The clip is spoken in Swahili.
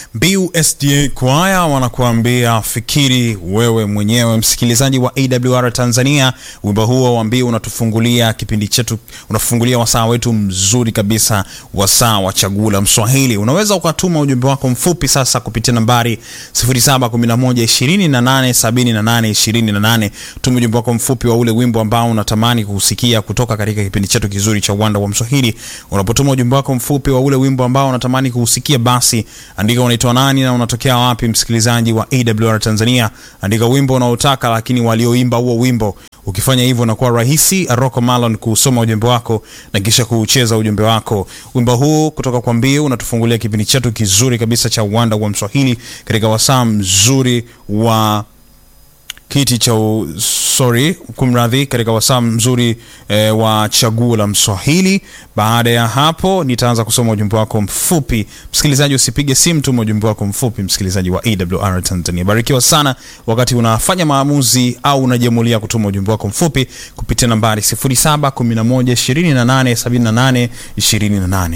Mbiu SDA Kwaya wanakuambia fikiri wewe mwenyewe, msikilizaji wa AWR Tanzania. Wimbo huo wa Mbiu unatufungulia kipindi chetu, unafungulia wasaa wetu mzuri kabisa, wasaa wa chaguo la Mswahili. Unaweza ukatuma ujumbe wako mfupi sasa kupitia nambari 0711287828. Tuma ujumbe wako mfupi wa ule wimbo ambao unatamani kusikia kutoka katika kipindi chetu kizuri cha uwanda wa Mswahili. Unapotuma ujumbe wako mfupi wa ule wimbo ambao unatamani kusikia, basi andika unaitwa nani na unatokea wapi, msikilizaji wa AWR Tanzania. Andika wimbo unaotaka, lakini walioimba huo wimbo. Ukifanya hivyo, unakuwa rahisi Rocco Malon kusoma ujumbe wako na kisha kuucheza ujumbe wako. Wimbo huu kutoka kwa Mbiu unatufungulia kipindi chetu kizuri kabisa cha uwanda wa Mswahili katika wasaa mzuri wa kiti cha u- sorry, kumradhi, katika wasaa mzuri e, wa chaguo la Mswahili. Baada ya hapo, nitaanza kusoma ujumbe wako mfupi. Msikilizaji, usipige simu, tuma ujumbe wako mfupi, msikilizaji wa AWR Tanzania. Barikiwa sana wakati unafanya maamuzi au unajiamulia kutuma ujumbe wako mfupi kupitia nambari 0711287828.